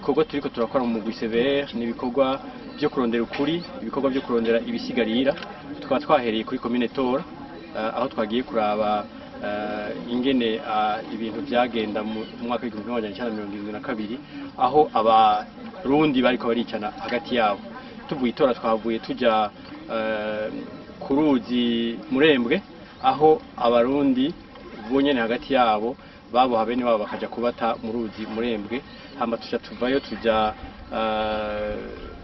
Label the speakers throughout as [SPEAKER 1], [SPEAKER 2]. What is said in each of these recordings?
[SPEAKER 1] ibikorwa turiko turakora mu mugwi severe ni ibikorwa byo kurondera ukuri ibikorwa byo kurondera ibisigarira tukaba twahereye kuri komine tora eh, aho twagiye kuraba eh, ingene ah, ibintu byagenda mu mwaka w'igihumbi kimwe magana cyenda mirongo irindwi na kabiri aho abarundi bariko baricana hagati yabo tuvuye itora twavuye tuja eh, ku ruzi murembwe aho abarundi bonyene hagati yabo baboha bene wabo bakaja kubata mu ruzi murembwe hama tuja tuvayo tuja eh,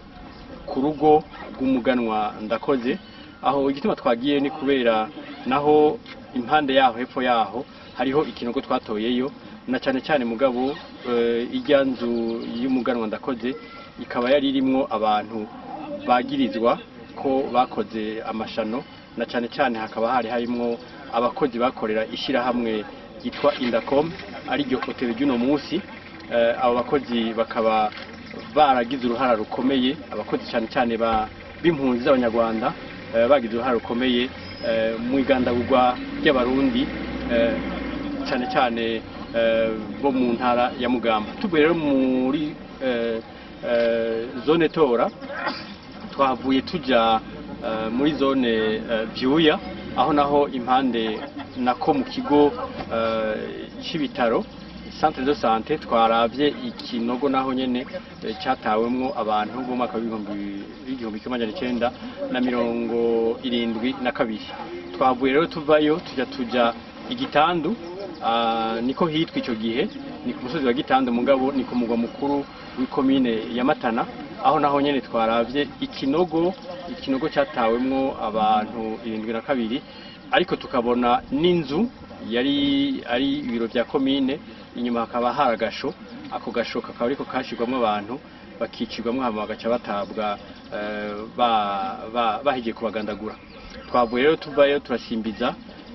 [SPEAKER 1] ku rugo rw'umuganwa ndakoze aho igituma twagiye ni kubera naho impande yaho hepfo yaho hariho ikinogo twatoyeyo na cyane cyane mugabo eh, ijya nzu y'umuganwa ndakoze ikaba yari irimwo abantu bagirizwa ko bakoze amashano na cyane cyane hakaba hari harimwo abakozi bakorera ishyirahamwe ryitwa indacom ariryo hoteli ry'uno munsi Eh, abo bakozi bakaba baragize uruhara rukomeye abakozi cyane cyane ba- b'impunzi z'abanyarwanda eh, bagize uruhara rukomeye eh, mu igandagurwa ry'abarundi eh, cyane cyane eh, bo mu ntara ya mugamba tuvuye rero muri eh, eh, zone tora twahavuye tuja eh, muri zone eh, vyuya aho naho impande nako mu kigo eh, c'ibitaro centre de santé twaravye ikinogo naho nyene eh, catawemwo abantu bo mu mwaka w'ibihumbi w'igihumbi kimwe amajana icenda na mirongo irindwi na kabiri twavuye rero tuvayo tuja tuja igitandu ah, niko hitwa ico gihe ni ku musozi wa gitandu mugabo ni ku mugwa mukuru w'ikomine ya matana aho naho nyene twaravye ikinogo ikinogo catawemwo abantu irindwi na kabiri ariko tukabona n'inzu yari ari ibiro vya komine inyuma hakaba hari agasho ako gasho kakaba ariko kashirwamwo abantu bakicirwamwo hama bagaca batabwa eh, ba- ba- bahigiye kubagandagura twavuye rero tuvayo turasimbiza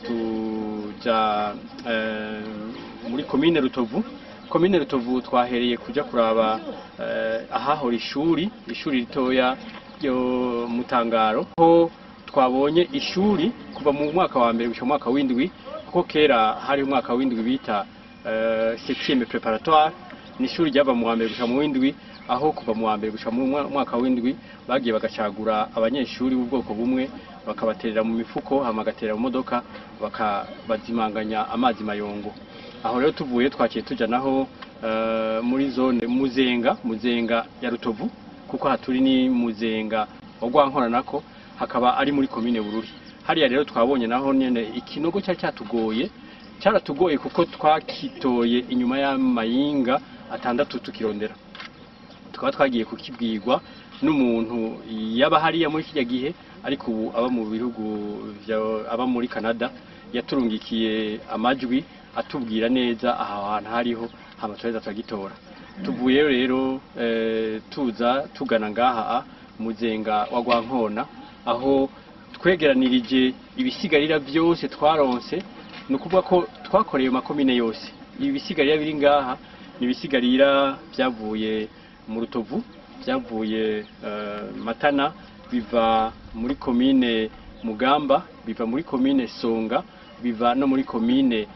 [SPEAKER 1] tuja eh, muri komine rutovu komine rutovu twahereye kuja kuraba eh, ahahora ishuri ishuri ritoya ryo mutangaro ho twabonye ishuri kuva mu mwaka wa mbere gushika mu mwaka w'indwi kuko kera hari umwaka w'indwi bita eh, septième préparatoire ni ishuri ryava mu wa mbere gushika mu w'indwi aho kuva mu wa mbere gushika mu mwa- mwaka w'indwi bagiye bagacagura abanyeshuri b'ubwoko bumwe bakabaterera mu mifuko hama bagaterera mu modoka bakabazimanganya amazi mayongo aho rero tuvuye twaciye tuja naho eh, muri zone muzenga muzenga ya rutovu kuko haturi ni muzenga wa rwankora nako hakaba ari muri komine bururi hariya rero twabonye naho nyene ikinogo cyari cyatugoye cyaratugoye kuko twakitoye inyuma y'amayinga atandatu tukirondera tukaba twagiye kukibwirwa n'umuntu yaba hariya muri kijya gihe ariko ubu aba mu bihugu vya- aba muri Canada yaturungikiye amajwi atubwira neza aha hantu hariho hama turaheza turagitora tuvuye rero eh, tuza tugana ngaha muzenga wa Rwankona aho twegeranirije ibisigarira byose twaronse ni ukuvuga ko twakoreye mu makomine yose ibi bisigarira biri ngaha ni ibisigarira byavuye mu rutovu byavuye eh, matana biva muri komine mugamba biva muri komine songa biva no muri komine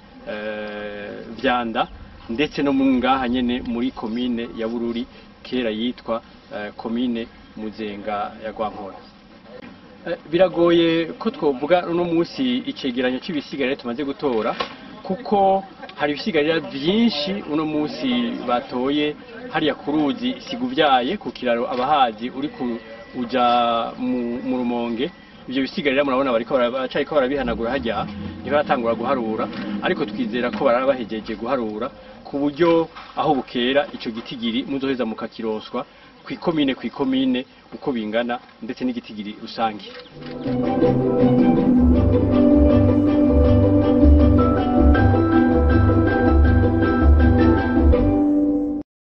[SPEAKER 1] eh, vyanda ndetse no mu ngaha nyene muri komine ya bururi kera yitwa eh, komine muzenga ya rwankora Eh, biragoye ko twovuga uno munsi icegeranyo c'ibisigarira tumaze gutora kuko hari ibisigarira byinshi uno munsi batoye hariya ku ruzi siguvyaye ku kiraro abahazi uri ku uja mu, mu rumonge ivyo bisigarira murabona bariko bara- baracariko barabihanagura hajya ntibaratangura guharura ariko twizera ko baraba bahejeje guharura ku buryo aho bukera ico gitigiri muzoheza mukakironswa kw'ikomine kw'ikomine uko bingana ndetse n'igitigiri rusange